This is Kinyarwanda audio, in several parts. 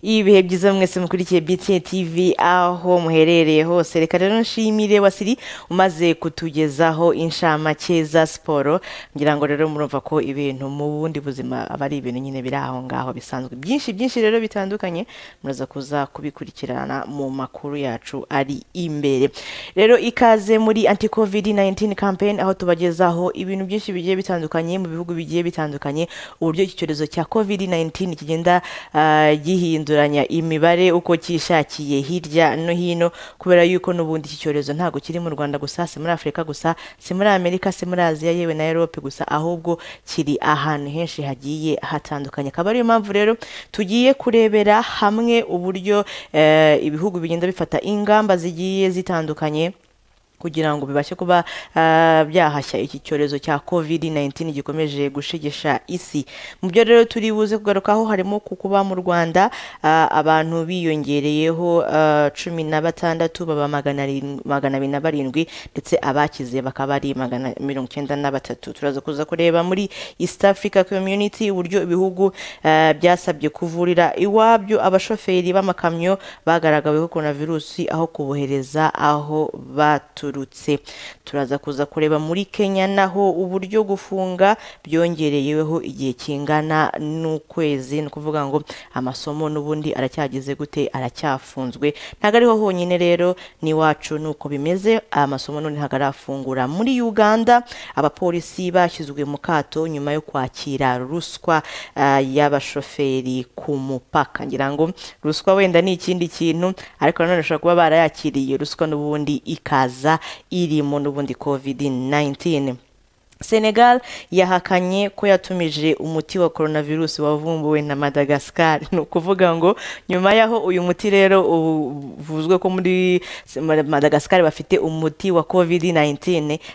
ibihe byiza mwese mukurikiye BTN TV aho muherereye hose reka rero nshimire wasiri umaze kutugezaho inshamake za siporo ngira ngo rero murumva ko ibintu mu bundi buzima aba ari ibintu nyine biri aho ngaho bisanzwe byinshi byinshi rero bitandukanye muraza kuza kubikurikirana mu makuru yacu ari imbere rero ikaze muri anti covid 19 campaign aho tubagezaho ibintu byinshi bigiye bitandukanye mu bihugu bigiye bitandukanye uburyo iki cyorezo cya covid 19 kigenda ah, gihinduranya imibare uko cyishakiye hirya no hino kubera yuko n'ubundi iki cyorezo ntabwo kiri mu Rwanda gusa si muri Afurika gusa si muri Amerika si muri Aziya yewe na Europe gusa ahubwo kiri ahantu henshi hagiye hatandukanye akaba ariyo mpamvu rero tugiye kurebera hamwe uburyo eh, ibihugu bigenda bifata ingamba zigiye zitandukanye kugira ngo bibashe kuba ah, byahashya iki cyorezo cya covid-19 gikomeje gushegesha isi mu byo rero turi buze kugarukaho harimo ku kuba mu rwanda ah, abantu biyongereyeho ah, cumi na batandatu baba magana arin- magana abiri na barindwi ndetse abakize bakaba ari magana mirongo icyenda na batatu turaza kuza kureba muri east africa community uburyo ibihugu ah, byasabye kuvurira iwabyo abashoferi b'amakamyo bagaragaweho coronavirus aho kubohereza aho baturutse turaza kuza kureba muri kenya naho uburyo gufunga byongereyeho igihe kingana n'ukwezi ni ukuvuga ngo amasomo n'ubundi aracyageze gute aracyafunzwe ntabwo ariho honyine rero n'iwacu ni uko bimeze amasomo none ntabwo arafungura muri uganda abapolisi bashyizwe mu kato nyuma yo kwakira ruswa ah, y'abashoferi ku mupaka ngira ngo ruswa wenda ni ikindi kintu ariko nanone ushobora kuba barayakiriye ruswa n'ubundi ikaza irimo n'ubundi covid 19 Senegal yahakanye ko yatumije umuti wa coronavirus wavumbuwe na Madagascar ni ukuvuga ngo nyuma yaho uyu muti rero uvuzwe ko muri Madagascar bafite umuti wa COVID-19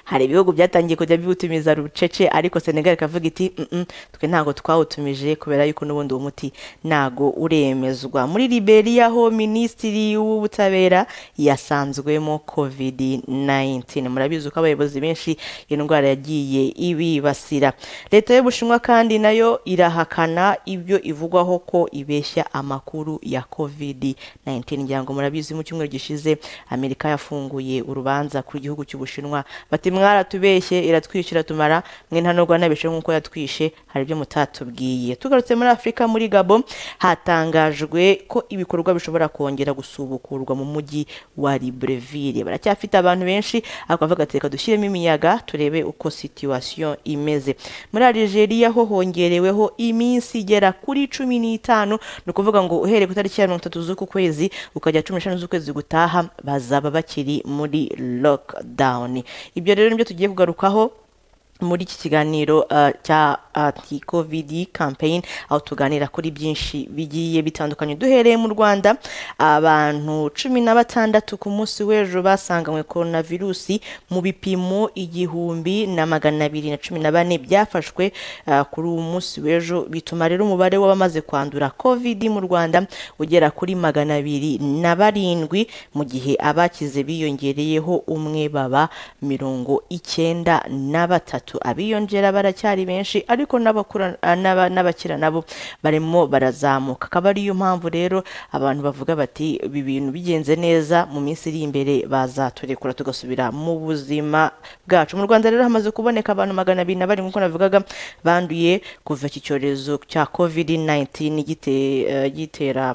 hari ibihugu byatangiye kujya biwutumiza rucece ariko Senegal ikavuga iti "Mm-mm, twe ntabwo twawutumije kubera yuko n'ubundi uwo muti ntago uremezwa muri Liberia ho minisitiri w'ubutabera yasanzwemo COVID-19 murabizi ko abayobozi benshi iyo ndwara yagiye ibibasira leta y'ubushinwa kandi nayo irahakana ibyo ivugwaho ko ibeshya amakuru ya covid-19 ngira ngo murabizi mu cyumweru gishize amerika yafunguye urubanza ku gihugu cy'ubushinwa bati mwaratubeshye iratwishyura tumara mwe nta nubwo nabeshe nk'uko yatwishe hari ibyo mutatubwiye tugarutse muri afurika muri gabo hatangajwe ko ibikorwa bishobora kongera gusubukurwa mu mujyi wa libreville baracyafite abantu benshi ariko bavuga ati reka dushyiremo imiyaga turebe uko situation imeze muri Algeria ho hongereweho iminsi igera kuri cumi n'itanu ni ukuvuga ngo uhereye ku itariki ya mirongo itatu z'uku kwezi ukajya cumi n'eshanu z'ukwezi gutaha bazaba bakiri muri lockdown ibyo rero nibyo tugiye kugarukaho muri iki kiganiro uh, cya anti covid campaign aho tuganira kuri byinshi bigiye bitandukanye duhereye mu rwanda abantu cumi na batandatu ku munsi w'ejo basanganywe coronavirusi mu bipimo igihumbi na magana abiri na cumi na bane byafashwe uh, kuri uwo munsi w'ejo bituma rero umubare w'abamaze kwandura covid mu rwanda ugera kuri magana abiri na barindwi mu gihe abakize biyongereyeho umwe baba mirongo icyenda na batatu abiyongera baracyari benshi ariko n'abakura- n'aba- n'abakira nabo barimo barazamuka akaba ariyo mpamvu rero abantu bavuga bati ibi bintu bigenze neza mu minsi iri imbere bazaturekura tugasubira mu buzima bwacu mu rwanda rero hamaze kuboneka abantu magana abiri na barindwi nk'uko navugaga banduye kuva iki cyorezo cya covid 19 gite- eh, gitera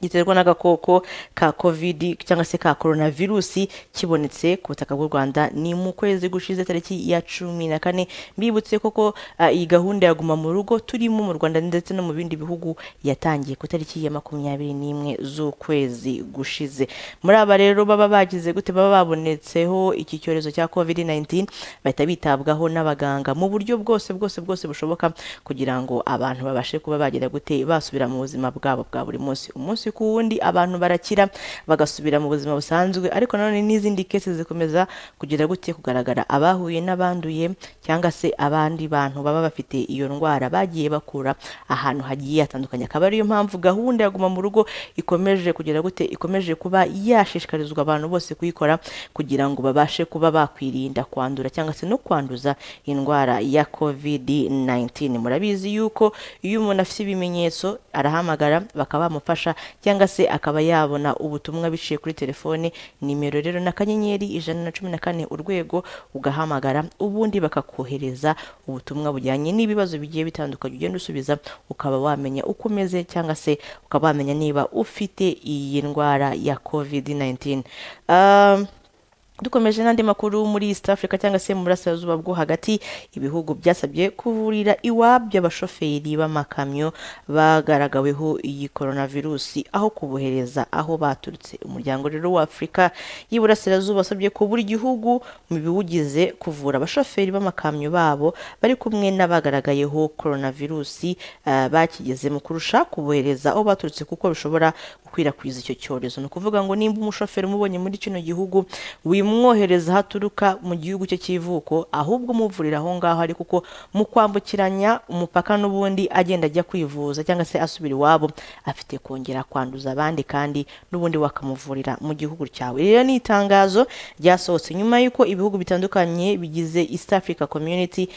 giterwa n'agakoko ka covid cyangwa se ka coronavirusi kibonetse ku butaka bw'u rwanda ni mu kwezi gushize tariki ya cumi na kane mbibutse koko ah, iyi gahunda ya guma mu rugo turimo mu rwanda ndetse no mu bindi bihugu yatangiye ku tariki ya makumyabiri n'imwe z'ukwezi gushize muri aba rero baba bagize gute baba babonetseho iki cyorezo cya covid 19 bahita bitabwaho n'abaganga mu buryo bwose bwose bwose bushoboka kugira ngo abantu babashe kuba bagira gute basubira mu buzima bwabo bwa buri munsi umunsi ku wundi abantu barakira bagasubira mu buzima busanzwe ariko nanone n'izindi kese zikomeza kugira gutya kugaragara abahuye n'abanduye cyangwa se abandi bantu baba bafite iyo ndwara bagiye bakura ahantu hagiye hatandukanye akaba ariyo mpamvu gahunda ya guma mu rugo ikomeje kugira gute ikomeje kuba yashishikarizwa abantu bose kuyikora kugira ngo babashe kuba bakwirinda kwandura cyangwa se no kwanduza indwara ya covid 19 murabizi yuko iyo umuntu afite ibimenyetso arahamagara bakaba bamufasha cyangwa se akaba yabona ubutumwa biciye kuri telefone nimero rero na kanyenyeri ijana na cumi na kane urwego ugahamagara ubundi bakakohereza ubutumwa bujyanye n'ibibazo bigiye bitandukanye ugenda usubiza ukaba wamenya uko umeze cyangwa se ukaba wamenya niba ufite iyi ndwara ya covid 19 um, dukomeje n'andi makuru muri east africa cyangwa se mu burasirazuba bwo hagati ibihugu byasabye kuvurira iwabyo abashoferi b'amakamyo bagaragaweho iyi coronavirus aho kubohereza aho baturutse umuryango rero wa afurika y'iburasirazuba wasabye ko buri gihugu mu biwugize kuvura abashoferi b'amakamyo babo bari kumwe n'abagaragayeho coronavirus uh, bakigezemo kurusha kubohereza aho baturutse kuko bishobora gukwirakwiza icyo cyorezo ni ukuvuga ngo nimba umushoferi umubonye muri kino gihugu wimwohereza aho aturuka mu gihugu cye cy'ivuko ahubwo umuvurira aho ngaho ari kuko mu kwambukiranya umupaka n'ubundi agenda ajya kwivuza cyangwa se asubira iwabo afite kongera kwanduza abandi kandi n'ubundi wakamuvurira mu gihugu cyawe rero ni itangazo ryasohotse nyuma y'uko ibihugu bitandukanye bigize east africa community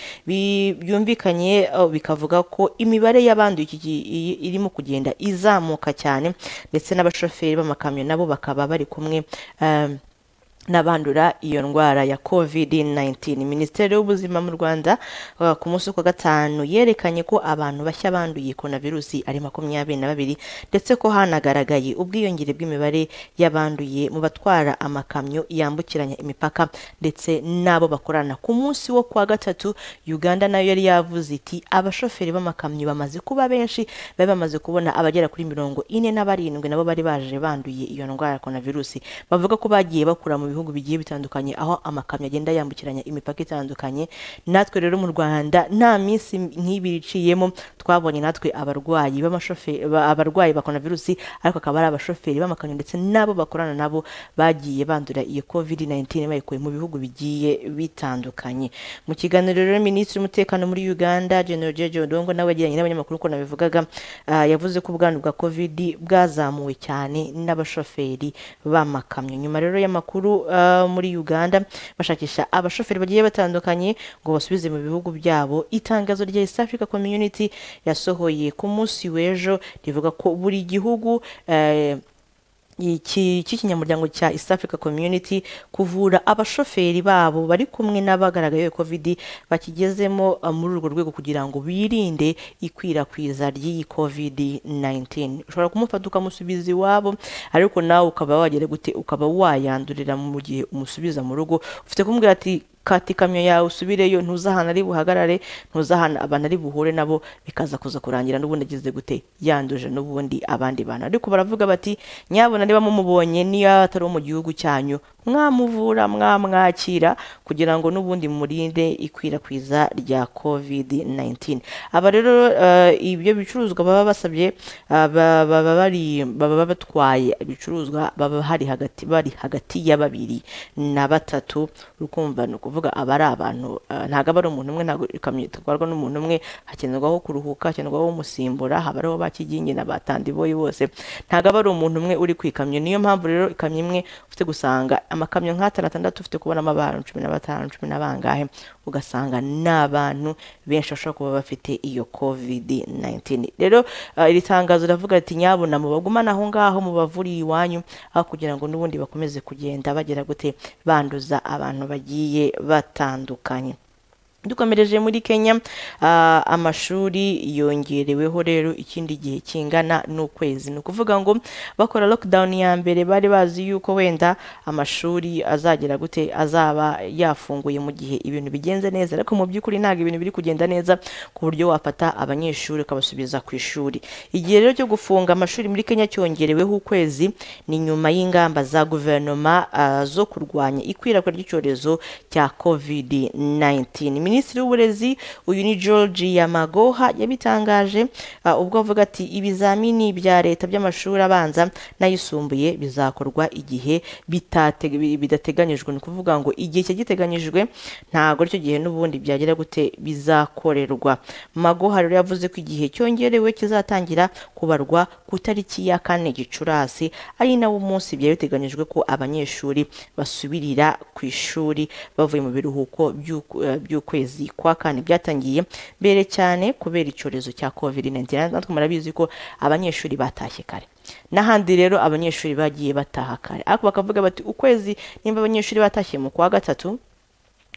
byumvikanye uh, bikavuga ko imibare y'abanduye irimo kugenda izamuka cyane ndetse n'abashoferi b'amakamyo nabo bakaba bari kumwe um, n'abandura iyo ndwara ya covid-19 minisiteri y'ubuzima mu rwanda uh, ku munsi wa gatanu yerekanye ko abantu bashya banduye coronavirusi ari makumyabiri na babiri ndetse ko hanagaragaye ubwiyongere bw'imibare y'abanduye mu batwara amakamyo yambukiranya imipaka ndetse n'abo bakorana ku munsi wo kuwa gatatu uganda nayo yari yavuze iti abashoferi b'amakamyo bamaze kuba benshi bari bamaze kubona abagera kuri mirongo ine na barindwi nabo bari baje banduye iyo ndwara ya coronavirusi bavuga ko bagiye bakura mu bihugu bihugu bigiye bitandukanye aho amakamyo agenda yambukiranya imipaka itandukanye natwe rero mu rwanda nta minsi nk'ibiri iciyemo twabonye natwe abarwayi abarwayi ba coronavirusi ariko akaba ari abashoferi b'amakamyo ndetse n'abo bakorana nabo bagiye bandura iyo covid 19 bayikuye mu bihugu bigiye bitandukanye mu kiganiro rero minisitiri w'umutekano muri uganda general jeje odongo nawe yagiranye n'abanyamakuru uko nabivugaga uh, yavuze ko ubwandu bwa covid bwazamuwe cyane n'abashoferi b'amakamyo nyuma rero y'amakuru Uh, muri uganda bashakisha abashoferi bagiye batandukanye ngo basubize mu bihugu byabo itangazo rya east africa community yasohoye ku munsi w'ejo rivuga ko buri gihugu uh, cy'ikinyamuryango cya East Africa Community kuvura abashoferi babo bari kumwe n'abagaragayeho covid bakigezemo muri urwo rwego kugira ngo birinde ikwirakwiza ry'iyi covid 19 ushobora kumufata ukamusubiza iwabo ariko nawe ukaba wagera gute ukaba wayandurira mu gihe umusubiza mu rugo ufite kumubwira ati kata ikamyo yawe usubireyo ntuzahana ari buhagarare ntuzahana abantu ari buhure nabo bikaza kuza kurangira n'ubundi agize gute yanduje n'ubundi abandi bantu ariko baravuga bati nyabona niba mumubonye niyo atari wo mu gihugu cyanyu mwamuvura mwamwakira kugira ngo n'ubundi murinde ikwirakwiza rya covid 19 aba rero uh, ibyo bicuruzwa baba basabye uh, baba bari baba batwaye ibicuruzwa baba hari hagati bari hagati ya babiri na batatu urukumva nuko kuvuga aba ari abantu ntabwo aba ari umuntu umwe ntabwo ikamyo itwarwa n'umuntu umwe hakenerwaho kuruhuka hakenerwaho umusimbura haba ariho bakigingi na batandiboyi bose ntabwo aba ari umuntu umwe uri ku ikamyo niyo mpamvu rero ikamyo imwe ufite gusanga amakamyo nk'atanu atandatu ufite kubonamo abantu cumi na batanu cumi na bangahe ugasanga ni abantu benshi bashobora kuba bafite iyo covid 19 rero iri tangazo riravuga riti nyabona mubagumane aho ngaho mubavuriye iwanyu aho kugira ngo n'ubundi bakomeze kugenda bagera gute banduza abantu bagiye batandukanye dukomereje muri kenya uh, amashuri yongereweho rero ikindi gihe kingana n'ukwezi ni ukuvuga ngo bakora lockdown ya mbere bari bazi yuko wenda amashuri azagera gute azaba yafunguye mu gihe ibintu bigenze neza ariko mu by'ukuri ntabwo ibintu biri kugenda neza ku buryo wafata abanyeshuri ukabasubiza ku ishuri igihe rero cyo gufunga amashuri muri kenya cyongereweho ukwezi ni nyuma y'ingamba za guverinoma uh, zo kurwanya ikwirakwira ry'icyorezo cya covid 19 minisitiri w'uburezi uyu ni george yamagoha yabitangaje ah, ubwo avuga ati ibizamini bya leta by'amashuri abanza n'ayisumbuye bizakorwa igihe bitate- bi- bidateganyijwe ni ukuvuga ngo igihe cyari giteganyijwe ntabwo aricyo gihe n'ubundi byagera gute bizakorerwa magoha rero yavuze ko igihe cyongerewe kizatangira kubarwa ku itariki ya kane gicurasi ari nawo munsi byari biteganyijwe ko abanyeshuri basubirira ku ishuri bavuye mu biruhuko by'uku- eh, by'ukwezi kwa kane byatangiye mbere cyane kubera icyorezo cya covid 19 natwe murabizi ko abanyeshuri batashye kare n'ahandi rero abanyeshuri bagiye bataha kare ariko bakavuga bati ukwezi nimba abanyeshuri batashye mu kwa gatatu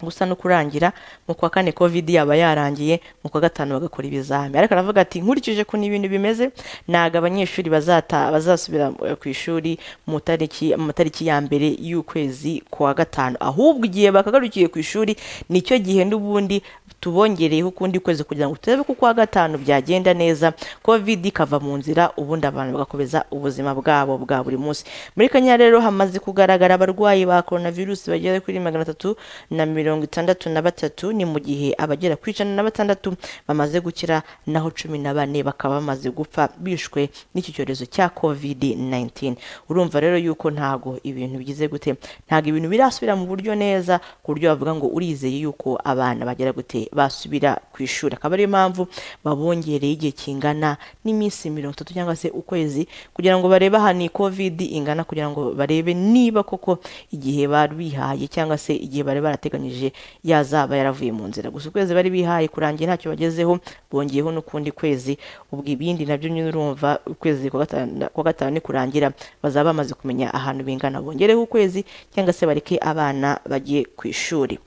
gusa no kurangira mu kwa kane covid yaba yarangiye mu kwa gatanu bagakora ibizami ariko aravuga ati nkurikije ukuntu ibintu bimeze ntabwo abanyeshuri bazata bazasubira eh, ku ishuri mu tariki mu matariki ya mbere y'ukwezi kwa gatanu ahubwo igihe bakagarukiye ku ishuri nicyo gihe n'ubundi tubongereyeho ukundi kwezi kugira ngo turebe ko kwa gatanu byagenda neza covid ikava mu nzira ubundi abantu bagakomeza ubuzima bwabo bwa buri munsi muri kenya rero hamaze kugaragara abarwayi ba coronavirus bagera kuri magana atatu na mirongo itandatu na batatu ni mu gihe abagera ku ijana na batandatu bamaze gukira naho cumi na bane bakaba bamaze gupfa bishwe n'iki cyorezo cya covid 19 urumva rero yuko ntago ibintu bigize gute ntago ibintu birasubira mu buryo neza ku buryo bavuga ngo urizeye yuko abana bagera gute basubira ku ishuri akaba ariyo mpamvu babongereye igihe kingana n'iminsi mirongo itatu cyangwa se ukwezi kugira ngo barebe ahantu iyi covid ingana kugira ngo barebe niba koko igihe bari bihaye cyangwa se igihe bari barateganyije yazaba yaravuye mu nzira gusa ukwezi bari bihaye kurangiye ntacyo bagezeho bongeyeho n'ukundi kwezi ubwo ibindi nabyo nyine urumva ukwezi kwa gatanu- kwa gatanu nikurangira bazaba bamaze kumenya ahantu bingana bongereho ukwezi cyangwa se bareke abana bagiye ku ishuri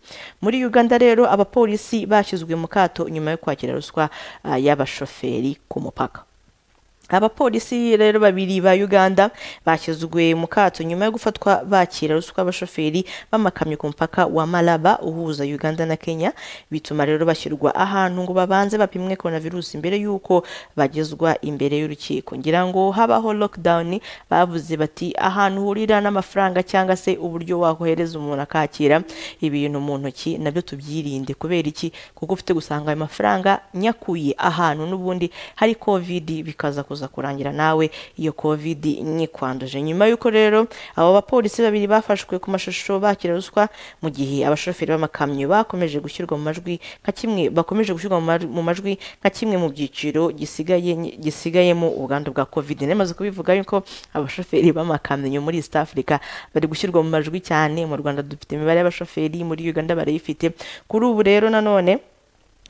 muri uganda rero abapolisi bashyizwe mu kato nyuma yo kwakira ruswa ah, y'abashoferi ku mupaka abapolisi rero babiri ba uganda bashyizwe mu kato nyuma yo gufatwa bakira ruswa abashoferi b'amakamyo ku mupaka wa maraba uhuza uganda na kenya bituma rero bashyirwa ahantu ngo babanze bapimwe coronavirus mbere y'uko bagezwa imbere y'urukiko ngira ngo habaho lockdown bavuze bati ahantu uhurira n'amafaranga cyangwa se uburyo wakohereza umuntu akakira ibintu mu ntoki nabyo tubyirinde kubera iki kuko ufite gusanga ayo mafaranga nyakuye ahantu n'ubundi hari covid bikaza kuza kurangira nawe iyo covid nyikwanduje nyuma y'uko rero abo bapolisi babiri bafashwe ku mashusho bakira ruswa mu gihe abashoferi b'amakamyo bakomeje gushyirwa mu majwi nka kimwe bakomeje gushyirwa mu ma- mu majwi nka kimwe mu byiciro gisigaye gisigayemo ubwandu bwa covid nemaze kubivuga yuko abashoferi b'amakamyo muri East Africa bari gushyirwa mu majwi cyane mu Rwanda dufite imibare y'abashoferi muri Uganda barayifite kuri ubu rero nanone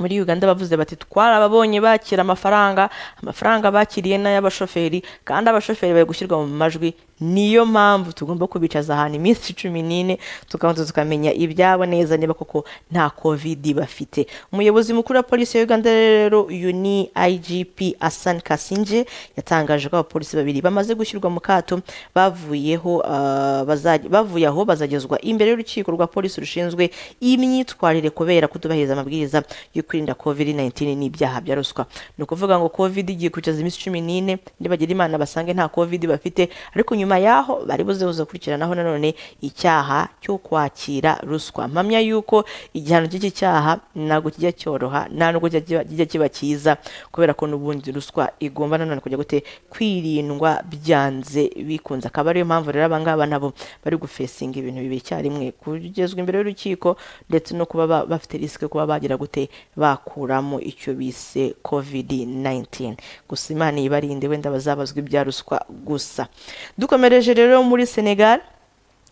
muri uganda bavuze bati twarababonye bakira amafaranga amafaranga bakiriye n'ay'abashoferi kandi abashoferi bari gushyirwa mu majwi niyo mpamvu tugomba kubicaza ahantu iminsi cumi n'ine tukabanza tukamenya ibyabo neza niba koko nta covid bafite umuyobozi mukuru wa polisi ya uganda rero uyu ni igp asan kasinje yatangaje ko abapolisi babiri bamaze gushyirwa mu kato bavuyeho ah, bazaj- bavuye aho bazagezwa imbere y'urukiko rwa polisi rushinzwe imyitwarire kubera kutubahiriza amabwiriza yo kwirinda covid 19 n'ibyaha bya ruswa ni ukuvuga ngo covid igiye kwicaza iminsi cumi n'ine nibagira imana basange nta covid bafite ariko nyuma y'aho bari buze buze gukurikiranaho nanone icyaha cyo kwakira ruswa mpamya y'uko igihano cy'iki cyaha ntabwo kijya cyoroha nta nubwo kijya kiba- kijya kiba cyiza kubera ko n'ubundi ruswa igomba nanone kujya gute kwirindwa byanze bikunze akaba ariyo mpamvu rero abangaba nabo bari gufesinga ibintu bibiri icyarimwe kugezwa imbere y'urukiko ndetse no kuba ba- bafite risike yo kuba bagira gute bakuramo icyo bise covid 19 gusa imana ibarinde wenda bazabazwa ibya ruswa gusa dukomereje rero muri senegal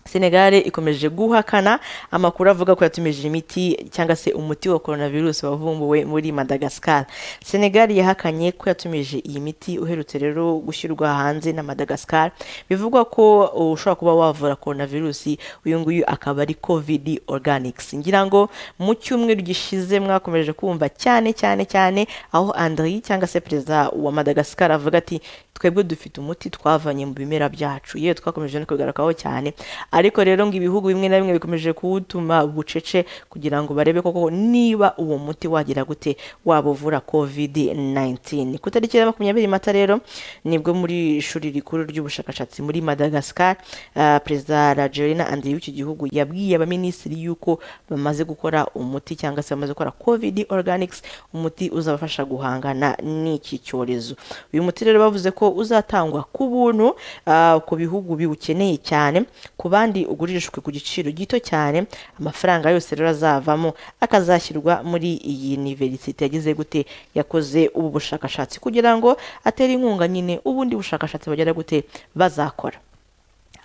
Senegal ikomeje guhakana amakuru avuga ko yatumije imiti cyangwa se umuti wa coronavirus wavumbuwe muri Madagascar. Senegal yahakanye ko yatumije iyi miti uherutse rero gushyirwa hanze na Madagascar. Bivugwa ko ushobora kuba wavura coronavirus uyu nguyu akaba ari COVID organics. Ngira ngo mu cyumweru gishize mwakomeje kumva cyane cyane cyane aho Andri cyangwa se perezida wa Madagascar avuga ati twebwe dufite umuti twavanye mu bimera byacu yewe twakomeje no kubigarukaho cyane ariko rero ngo ibihugu bimwe na bimwe bikomeje kuwutuma bucece kugira ngo barebe koko niba uwo muti wagira gute waba uvura covid 19 ku tariki ya makumyabiri mata rero nibwo muri ishuri rikuru ry'ubushakashatsi muri madagascar uh, perezida rajerina andrew w'iki gihugu yabwiye abaminisitiri yuko bamaze gukora umuti cyangwa se bamaze gukora covid organics umuti uzabafasha guhangana n'iki cyorezo uyu muti rero bavuze ko uzatangwa ku buntu ah, ku bihugu biwukeneye cyane ku bandi ugurishwe ku giciro gito cyane amafaranga yose rero azavamo akazashyirwa muri iyi universite yagize gute yakoze ubu bushakashatsi kugira ngo atere inkunga nyine ubundi bushakashatsi bagera gute bazakora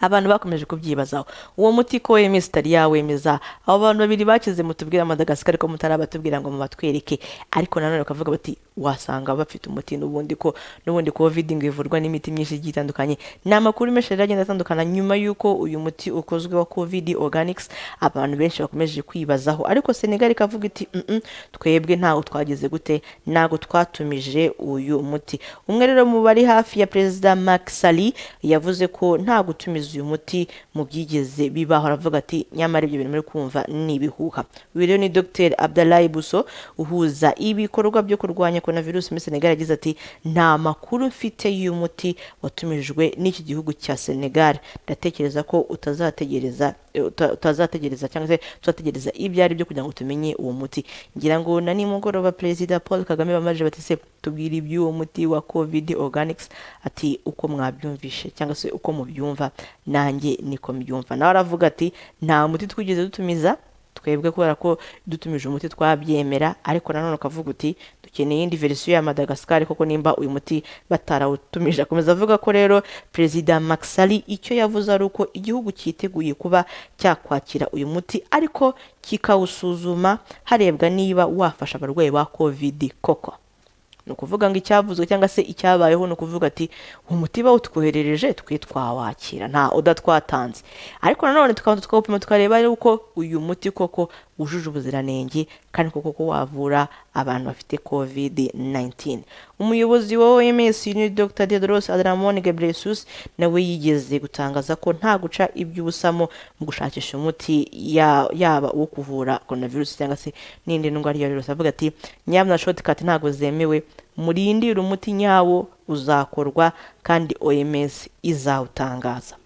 abantu bakomeje kubyibazaho uwo muti ko wemeza utari yawemeza abo bantu babiri bakize mutubwira madagascar ko mutari abatubwira ngo mubatwereke ariko nanone bakavuga bati wasanga bafite umuti n'ubundi ko n'ubundi covid ngo ivurwa n'imiti myinshi igiye itandukanye ni amakuru menshi rero agenda atandukana nyuma y'uko uyu muti ukozwe wa covid organics abantu benshi bakomeje kwibazaho ariko senegal ikavuga iti "Mm-mm, twebwe ntawo twagize gute ntago twatumije uyu muti umwe rero mu bari hafi ya perezida Macky Sall yavuze ko nta gutumiza uyu muti mu byigeze bibaho aravuga ati nyamara ibyo bintu muri kumva ni ibihuha uyu rero ni Dr Abdalahi Buso uhuza ibikorwa byo kurwanya korona virusi muri Senegal yagize ati nta makuru mfite y'uyu muti watumijwe n'iki gihugu cya Senegal ndatekereza ko utazategereza uta- utazategereza cyangwa se tuzategereza ibyo ari byo kugira ngo tumenye uwo muti ngira ngo na nimugoroba perezida paul kagame bamaje bati se tubwira iby'uwo muti wa covid organics ati uko mwabyumvishe cyangwa se uko mubyumva nanjye niko mbyumva nawe aravuga ati nta muti twigeze dutumiza twebwe kubera ko dutumije umuti twabyemera ariko nanone ukavuga uti dukeneye iyindi verisiyo ya madagascar koko nimba uyu muti batarawutumije akomeza avuga ko rero perezida maxali icyo yavuze ari uko igihugu cyiteguye kuba cyakwakira uyu muti ariko kikawusuzuma harebwa niba wafasha abarwayi ba covid koko ni ukuvuga ngo icyavuzwe cyangwa se icyabayeho ni ukuvuga ati umuti bawutwoherereje twe twawakira nta udatwatanze ariko nanone tukabanza tukawupima tukareba rero uko uyu muti koko wujuje ubuziranenge kandi koko ko wavura abantu bafite covid 19 umuyobozi wa oms ni dr tedros adramon gebreyesus nawe yigeze gutangaza ko nta guca iby'ubusamo mu gushakisha umuti ya- yaba uwo kuvura coronavirus cyangwa se n'indi ndwara iyo ariyo yose avuga ati nyamara shortcut ntabwo zemewe murindire umuti nyawo uzakorwa kandi oms izawutangaza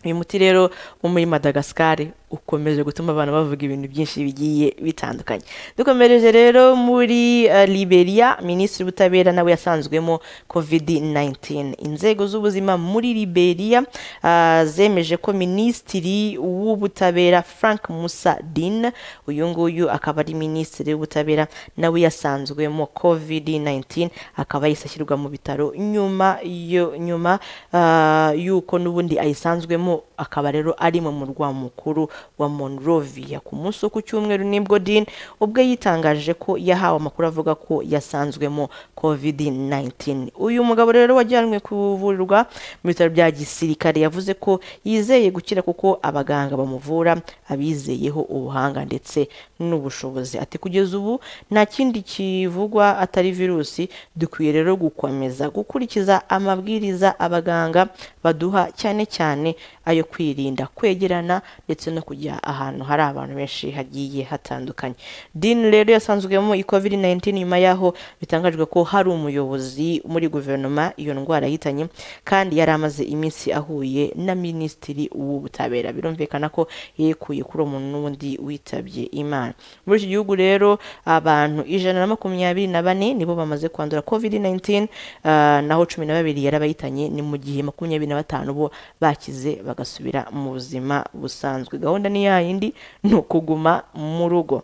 uyu muti rero wo muri madagascar ukomeje gutuma abantu bavuga ibintu byinshi bigiye bitandukanye dukomereje rero muri eh, liberia minisitiri w'ubutabera nawe yasanzwemo covid 19 inzego z'ubuzima muri liberia ah, zemeje ko minisitiri w'ubutabera frank musa din uyu nguyu akaba ari minisitiri w'ubutabera nawe yasanzwemo covid 19 akaba yahise ashyirwa mu bitaro nyuma yo nyuma ah, y'uko n'ubundi ayisanzwemo akaba rero ari mu murwa mukuru wa monrovia ku munsi wo ku cyumweru nibwo din ubwo yitangaje ko yahawe amakuru avuga ko yasanzwemo covid 19 uyu mugabo rero wajyanwe kuvurirwa mu bitaro bya gisirikare yavuze ko yizeye gukira kuko abaganga bamuvura abizeyeho ubuhanga ndetse n'ubushobozi ati kugeza ubu nta kindi kivugwa atari virusi dukwiye rero gukomeza gukurikiza amabwiriza abaganga baduha cyane cyane ayo kwirinda kwegerana ndetse no kujya ahantu hari abantu benshi hagiye hatandukanye din rero yasanzwemo i covid 19 nyuma yaho bitangajwe ko hari umuyobozi muri guverinoma iyo ndwara yahitanye kandi yari amaze iminsi ahuye na minisitiri w'ubutabera birumvikana ko yekuye kuri uwo muntu n'ubundi witabye imana muri iki gihugu rero abantu ijana na makumyabiri na bane nibo bamaze kwandura covid 19 ah, naho cumi na babiri yari abayitanye ni mu gihe makumyabiri na batanu bo bakize bagasubira mu buzima busanzwe gahunda ni ya yindi ni ukuguma mu rugo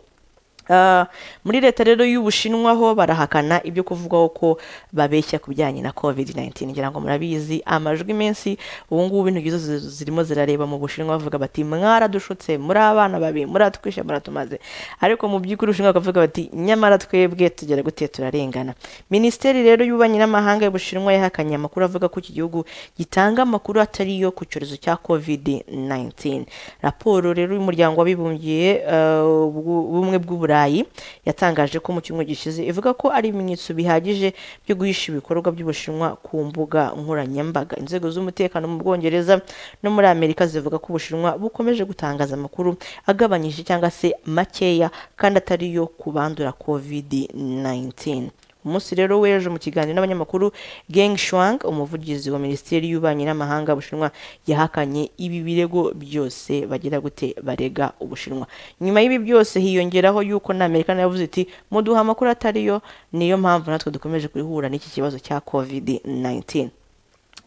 Ah, muri leta rero y'ubushinwa ho barahakana ibyo kuvugwaho ko babeshya ku bijyanye na covid-19 ngira ngo murabizi amajwi menshi ubu ngubu ibintu byiza zi- zirimo zirareba mu bushinwa bavuga bati mwaradushutse muri abana babi muratwishe muratumaze ariko mu by'ukuri ubushinwa bakavuga bati nyamara twebwe tugera gute turarengana minisiteri rero y'ububanyi n'amahanga y'ubushinwa yahakanye amakuru avuga ko iki gihugu gitanga amakuru atari yo ku cyorezo cya covid-19 raporo rero y'umuryango w'abibumbye eh, ubwo- ubumwe bw'uburayi burayi yatangaje ko mu cyumweru gishize ivuga ko ari ibimenyetso bihagije byo guhisha ibikorwa by'ubushinwa ku mbuga nkoranyambaga inzego z'umutekano mu bwongereza no muri amerika zivuga ko ubushinwa bukomeje gutangaza amakuru agabanyije cyangwa se makeya kandi atari yo kubandura covid 19 umunsi rero w'ejo mu kiganiro n'abanyamakuru Geng Shuang umuvugizi wa Minisiteri y'Ububanyi n'Amahanga Bushinwa yahakanye ibi birego byose bagira gute barega Ubushinwa nyuma y'ibi byose hiyongeraho yuko na Amerika nayo yavuze iti muduha amakuru atariyo niyo mpamvu natwe dukomeje kwihura n'iki kibazo cya COVID-19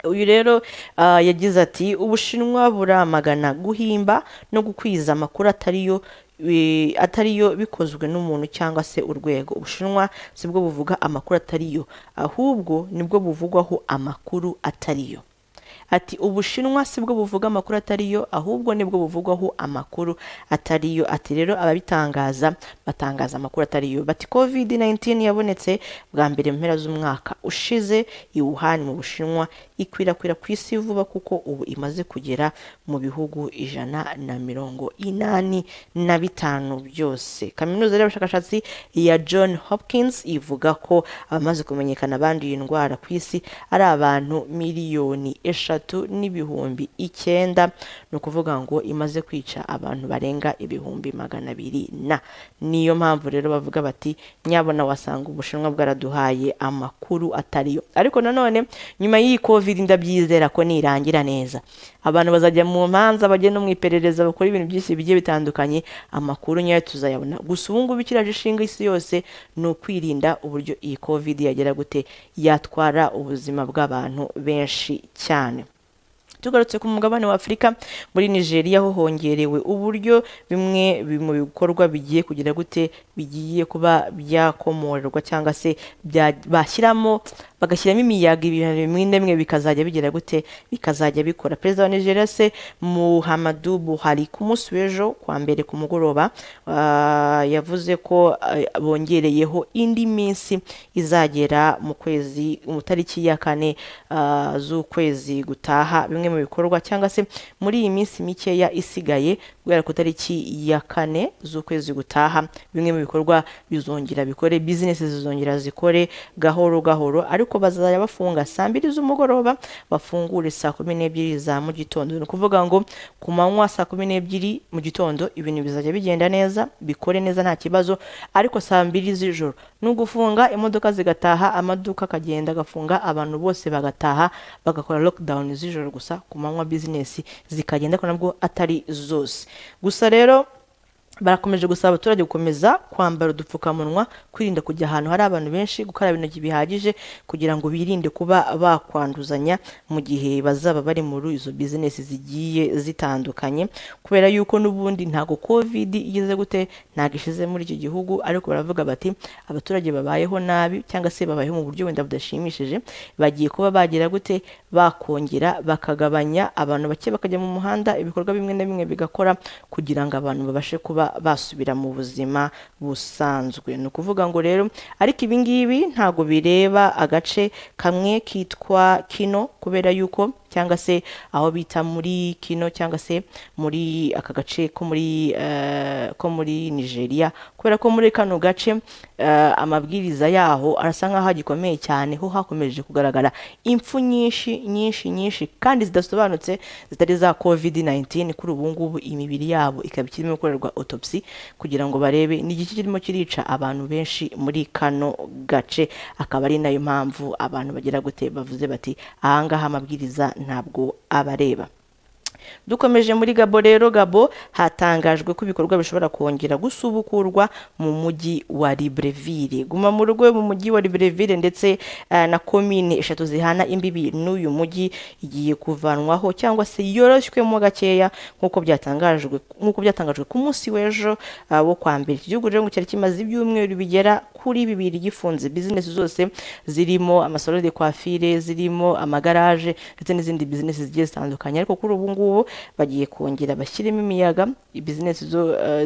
uyu rero ah, yagize ati ubushinwa buramagana guhimba no gukwiza amakuru atariyo bi- atariyo bikozwe n'umuntu cyangwa se urwego ubushinwa si bwo buvuga amakuru atariyo ahubwo nibwo buvugwaho amakuru atariyo ati ubushinwa si bwo buvuga amakuru atariyo ahubwo nibwo buvugwaho amakuru atariyo ati rero ababitangaza batangaza amakuru atariyo bati covid 19 yabonetse bwa mbere mu mpera z'umwaka ushize i Wuhan mu bushinwa ikwirakwira ku isi vuba kuko ubu imaze kugera mu bihugu ijana na mirongo inani na bitanu byose kaminuza y'abashakashatsi ya john hopkins ivuga ko abamaze kumenyekana abanduye indwara ku isi ari abantu miliyoni eshatu n'ibihumbi icyenda ni ukuvuga ngo imaze kwica abantu barenga ibihumbi magana abiri na niyo mpamvu rero bavuga bati nyabona wasanga ubushinwa bwaraduhaye amakuru atariyo ariko nanone nyuma y'iyi covid ndabyizera ko nirangira neza abantu bazajya mu manza bajya no mu iperereza bakora ibintu byinshi bigiye bitandukanye amakuru nyayo tuzayabona gusa ubu ngubu ikiraje ishinga isi yose ni ukwirinda uburyo iyi covid yagera gute yatwara ubuzima bw'abantu benshi cyane tugarutse ku mugabane wa afurika muri nigeria ho hongerewe uburyo bimwe bi- mu bikorwa bigiye kugira gute bigiye kuba byakomorerwa cyangwa se bya- bashyiramo bagashyiramo imiyaga ibintu bimwe na bimwe bikazajya bigira gute bikazajya bikora perezida wa nigeria se muhamadu buhari ku munsi w'ejo ku wa mbere ku mugoroba ah, yavuze ko ah, bongereyeho indi minsi izagera mu kwezi mu tariki ya kane ah, z'ukwezi gutaha bimwe mu bikorwa cyangwa se muri iyi minsi mikeya isigaye guhera ku tariki ya kane z'ukwezi gutaha bimwe mu bikorwa bizongera bikore bizinesi zizongera zikore gahoro gahoro ariko bazajya bafunga saa mbiri z'umugoroba bafungure saa kumi n'ebyiri za mu gitondo ni ukuvuga ngo ku manywa saa kumi n'ebyiri mu gitondo ibintu bizajya bigenda neza bikore neza nta kibazo ariko saa mbiri z'ijoro ni ugufunga imodoka zigataha amaduka akagenda agafunga abantu bose bagataha bagakora lockdown z'ijoro gusa ku manywa bizinesi zikagenda ariko nabwo atari zose gusa rero barakomeje gusaba abaturage gukomeza kwambara udupfukamunwa kwirinda kujya ahantu hari abantu benshi gukaraba intoki bihagije kugira ngo birinde kuba bakwanduzanya mu gihe bazaba bari muri izo bizinesi zigiye zitandukanye kubera yuko n'ubundi ntago covid igeze gute ntago ishize muri iki gihugu ariko baravuga bati abaturage babayeho nabi cyangwa se babayeho mu buryo wenda budashimishije bagiye kuba bagira gute bakongera bakagabanya abantu bake bakajya mu muhanda ibikorwa bimwe na bimwe bigakora kugira ngo abantu babashe kuba basubira mu buzima busanzwe ni ukuvuga ngo rero ariko ibi ngibi ntabwo bireba agace kamwe kitwa kino kubera yuko cyangwa se aho bita muri kino cyangwa se muri aka gace ko muri eh, ko muri nigeria kubera ko muri kano gace eh, amabwiriza yaho arasa nk'aho agikomeye cyane ho hakomeje kugaragara impfu nyinshi nyinshi nyinshi kandi zidasobanutse zitari za covid 19 kuri ubu ngubu imibiri yabo ikaba ikirimo gukorerwa autopsy kugira ngo barebe ni igiki kirimo kirica abantu benshi muri kano gace akaba ari nayo mpamvu abantu bagira gute bavuze bati ahangaha amabwiriza ntabwo abareba dukomeje muri gabo rero gabo hatangajwe ko ibikorwa bishobora kongera gusubukurwa mu mujyi wa libreville guma mu rugo mu mujyi wa libreville ndetse eh, na komine eshatu zihana imbibi n'uyu mujyi igiye kuvanwaho cyangwa se yoroshywemo gakeya nk'uko byatangajwe nk'uko byatangajwe ku munsi w'ejo ah, wo kwa mbere iki gihugu rero ngo cyari kimaze ibyumweru bigera kuri bibiri gifunze bizinesi zose zirimo amasalo de kwafire zirimo amagaraje ndetse n'izindi bizinesi zigiye zitandukanye ariko kuri ubu ngubu ngubu bagiye kongera bashyiremo imiyaga bizinesi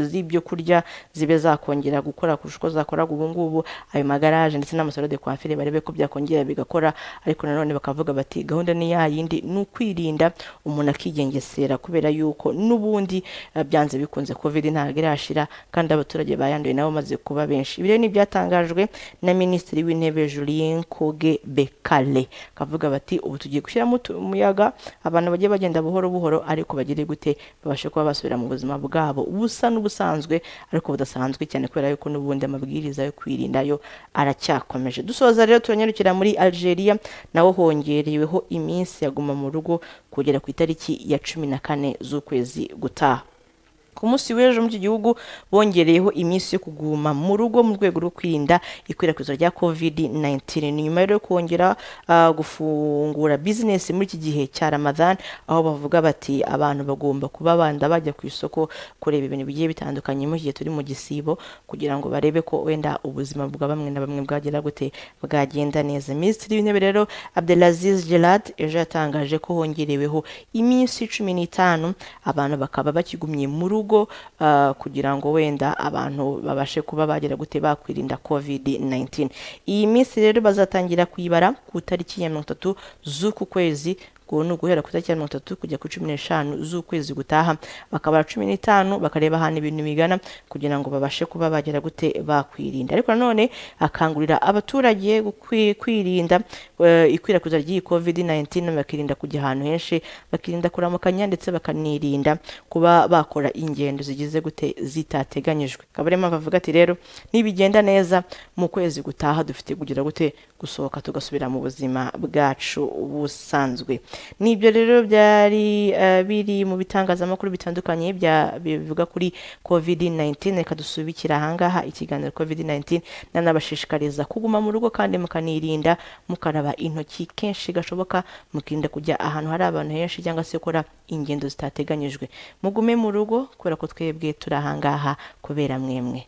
z'ibyo kurya zibe zakongera gukora kurusha uko zakoraga ubu ngubu ayo magaraje ndetse n'amasaro de kwafire barebe ko byakongera bigakora ariko nanone bakavuga bati gahunda ni ya yindi ni ukwirinda umuntu akigengesera kubera yuko n'ubundi eh, byanze bikunze covid ntabwo irashira kandi abaturage bayanduye nabo bamaze kuba benshi ibi rero ni ibyatangajwe na minisitiri w'intebe julien koge bekale kavuga bati ubu tugiye gushyiramo utu- umuyaga abantu bagiye bagenda buhoro buhoro ariko bagire gute babashe kuba basubira mu buzima bwabo busa n'ubusanzwe ariko budasanzwe cyane kubera yuko n'ubundi amabwiriza yo kwirinda yo aracyakomeje dusoza rero turanyarukira muri algeria naho hongereweho iminsi yaguma mu rugo kugera ku itariki ya cumi na kane z'ukwezi gutaha ku munsi w'ejo muri iki gihugu bongereyeho iminsi yo kuguma mu rugo mu rwego rwo kwirinda ikwirakwizwa rya covid 19 ni nyuma rero yo kongera ah, gufungura bizinesi muri iki gihe cya ramadan aho bavuga bati abantu bagomba kuba banda bajya ku isoko kureba ibintu bigiye bitandukanye mu gihe turi mu gisibo kugira ngo barebe ko wenda ubuzima bwa bamwe na bamwe bwagera gute bwagenda neza minisitiri w'intebe rero abdelaziz gerard ejo yatangaje ko hongereweho iminsi cumi n'itanu abantu bakaba bakigumye mu rugo ah, kugira ngo wenda abantu babashe kuba bagera gute bakwirinda covid 19 iyi minsi rero bazatangira kuyibara ku itariki ya mirongo itatu z'uku kwezi ubu ni uguhera ku itariki ya mirongo itatu kujya ku cumi n'eshanu z'ukwezi gutaha bakabara cumi n'itanu bakareba ahantu ibintu bigana kugira ngo babashe kuba bagera gute bakwirinda ariko nanone akangurira abaturage gukwi- kwirinda eh, ikwirakwiza ry'iyi covid 19 bakirinda kujya ahantu henshi bakirinda kuramukanya ndetse bakanirinda kuba bakora ingendo zigize gute zitateganyijwe akaba ariyo mpamvu avuga ati rero nibigenda neza mu kwezi gutaha dufite kugira gute gusohoka tugasubira mu buzima bwacu busanzwe nibyo rero byari eh, biri mu bitangazamakuru bitandukanye bya- bivuga kuri covid 19 reka dusubikira ahangaha ikiganiro covid 19 nanabashishikariza kuguma mu rugo kandi mukanirinda mukaraba intoki kenshi gashoboka mukirinda kujya ahantu hari abantu henshi cyangwa se gukora ingendo zitateganyijwe mugume mu rugo kubera ko twebwe turi ahangaha kubera mwemwe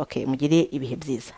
okay mugire ibihe byiza